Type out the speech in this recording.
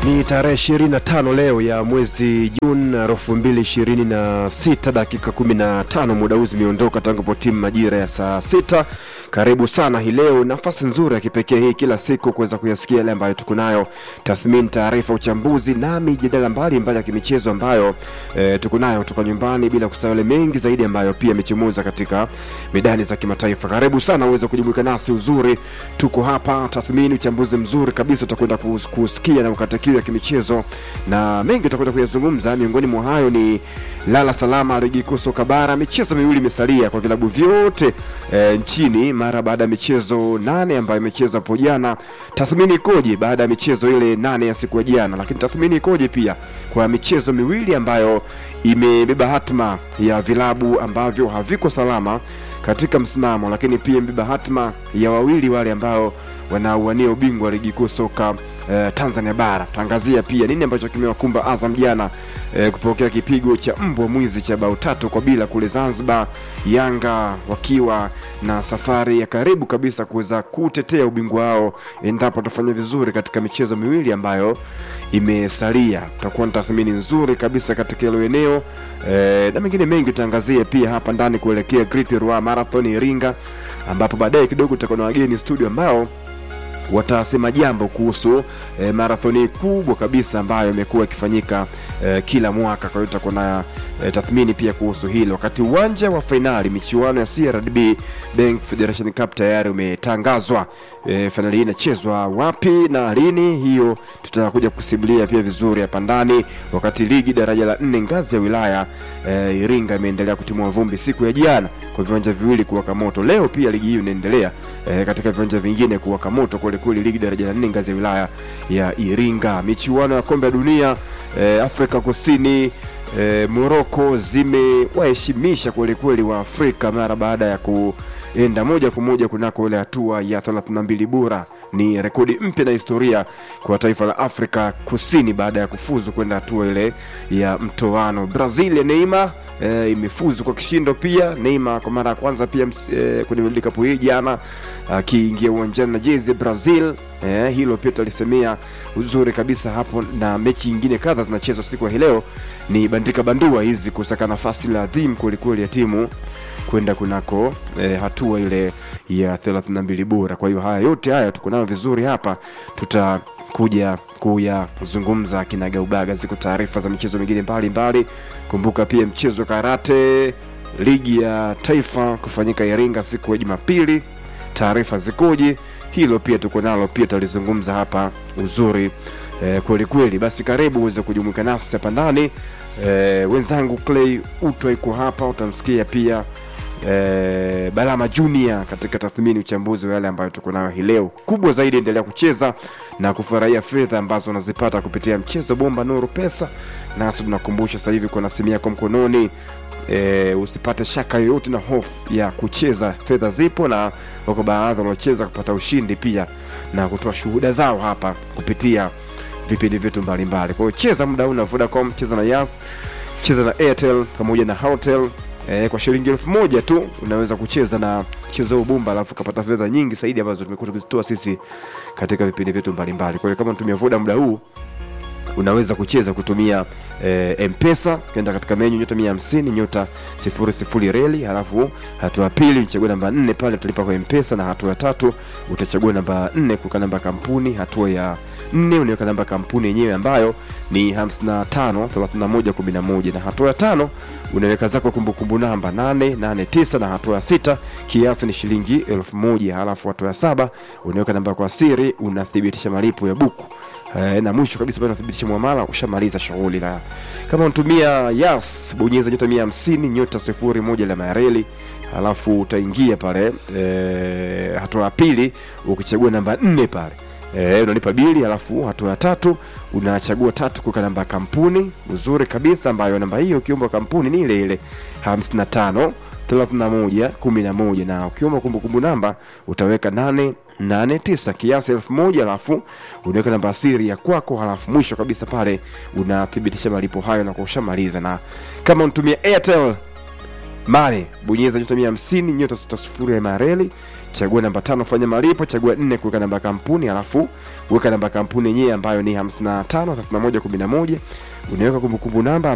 Ni tarehe 25 leo ya mwezi Juni 2026 dakika 15 muda huu zimeondoka tangu po timu majira ya saa sita. Karibu sana hii leo, nafasi nzuri ya kipekee hii kila siku kuweza kuyasikia yale ambayo tuko nayo, tathmini, taarifa, uchambuzi na mijadala mbalimbali ya kimichezo ambayo e, tuko nayo kutoka nyumbani, bila kusahau yale mengi zaidi ambayo pia yamechemuza katika medani za kimataifa. Karibu sana uweze kujumuika nasi, uzuri tuko hapa, tathmini, uchambuzi mzuri kabisa utakwenda kus- kusikia na ukata kiu ya kimichezo na mengi utakwenda kuyazungumza. Miongoni mwa hayo ni lala salama ligi kuu soka bara, michezo miwili imesalia kwa vilabu vyote e, nchini mara baada ya michezo nane ambayo imechezwa hapo jana. Tathmini ikoje baada ya michezo ile nane ya siku ya jana? Lakini tathmini ikoje pia kwa michezo miwili ambayo imebeba hatma ya vilabu ambavyo haviko salama katika msimamo, lakini pia imebeba hatma ya wawili wale ambao wanauania ubingwa wa ligi kuu soka eh, Tanzania bara. Tutaangazia pia nini ambacho kimewakumba Azam jana eh, kupokea kipigo cha mbwa mwizi cha bao tatu kwa bila kule Zanzibar, Yanga wakiwa na safari ya karibu kabisa kuweza kutetea ubingwa wao endapo watafanya vizuri katika michezo miwili ambayo imesalia. Tutakuwa na tathmini nzuri kabisa katika hilo eneo eh, na mengine mengi tutaangazia pia hapa ndani kuelekea Great Ruaha Marathon Iringa, ambapo baadaye kidogo tutakuwa na wageni studio ambao watasema jambo kuhusu e, marathoni kubwa kabisa ambayo imekuwa ikifanyika e, kila mwaka. Kwa hiyo tutakuwa na e, tathmini pia kuhusu hilo, wakati uwanja wa fainali michuano ya CRDB Bank Federation Cup tayari umetangazwa. E, fainali hii inachezwa wapi na lini, hiyo tutakuja kusimulia pia vizuri hapa ndani, wakati ligi daraja la nne ngazi ya wilaya e, Iringa imeendelea kutimua vumbi siku ya jana kwa viwanja viwili kuwaka moto. Leo pia ligi hiyo inaendelea e, katika viwanja vingine kuwaka moto kweli kweli, ligi daraja la nne ngazi ya wilaya ya Iringa. Michuano ya kombe la dunia e, Afrika Kusini e, Moroko zimewaheshimisha kweli kweli wa Afrika mara baada ya kuenda moja kwa moja kunako ile hatua ya 32 bora. Ni rekodi mpya na historia kwa taifa la Afrika Kusini baada ya kufuzu kwenda hatua ile ya mtoano. Brazil ya Neymar e, imefuzu kwa kishindo pia. Neymar kwa mara ya kwanza pia ms- e, kwenye World Cup hii jana akiingia uwanjani na jezi ya Brazil. E, hilo pia tutalisemea uzuri kabisa hapo, na mechi nyingine kadha zinachezwa siku ya hii leo, ni bandika bandua hizi kusaka nafasi la adhimu kwelikweli ya timu kwenda kunako e, hatua ile ya 32 bora. Kwa hiyo haya yote haya tuko nayo vizuri hapa, tutakuja kuyazungumza kinagaubaga. Ziko taarifa za michezo mingine mbalimbali. Kumbuka pia mchezo wa karate ligi ya taifa kufanyika Iringa siku ya Jumapili. Taarifa zikoje? Hilo pia tuko nalo, pia tutalizungumza hapa uzuri eh, kweli kweli. Basi karibu uweze kujumuika nasi hapa ndani eh, wenzangu Clay Utwa iko hapa, utamsikia pia eh, Balama Junior katika tathmini, uchambuzi wa yale ambayo tuko nayo hii leo. Kubwa zaidi, endelea kucheza na kufurahia fedha ambazo unazipata kupitia mchezo bomba Nuru Pesa, nasi tunakumbusha sasa hivi kuna simu yako mkononi e, usipate shaka yoyote na hofu ya kucheza. Fedha zipo na wako baadhi wanaocheza kupata ushindi pia na kutoa shuhuda zao hapa kupitia vipindi vyetu mbalimbali. Kwa hiyo cheza muda huu na Vodacom, cheza na Yas, cheza na Airtel pamoja na Halotel. E, kwa shilingi elfu moja tu unaweza kucheza na mchezo huu bumba, alafu ukapata fedha nyingi zaidi ambazo tumekuwa tukizitoa sisi katika vipindi vyetu mbalimbali. Kwa hiyo kama unatumia Voda muda huu unaweza kucheza kutumia e, mpesa ukienda katika menyu nyota mia hamsini nyota sifuri sifuri reli halafu hatua ya pili uchagua namba nne pale utalipa kwa mpesa na hatua ya tatu utachagua namba nne kuweka namba ya kampuni hatua ya nne unaweka namba ya kampuni yenyewe ambayo ni 55 31 11 na hatua ya tano unaweka zako kumbukumbu namba 889 na hatua ya sita kiasi ni shilingi elfu moja halafu hatua ya saba unaweka namba kwa siri unathibitisha malipo ya buku Eh, na mwisho kabisa pale unathibitisha muamala ushamaliza shughuli. Na kama unatumia Yas, bonyeza nyota mia hamsini nyota sifuri moja alama ya reli, alafu utaingia pale eh, hatua ya pili ukichagua namba nne pale eh, unalipa bili, alafu hatua ya tatu unachagua tatu kuweka namba ya kampuni uzuri kabisa, ambayo namba hiyo ukiomba kampuni ni ile ile 55 31 11 na ukiomba kumbukumbu namba utaweka nane nane tisa kiasi elfu moja alafu unaweka namba ya siri ya kwako, halafu mwisho kabisa pale unathibitisha malipo hayo na kushamaliza. Na kama unatumia Airtel Money bonyeza nyota mia hamsini nyota sita sifuri ya mareli chagua namba tano fanya malipo, chagua nne kuweka namba ya kampuni, alafu weka namba ya kampuni yenyewe ambayo ni 55 31 11 unaweka kumbukumbu namba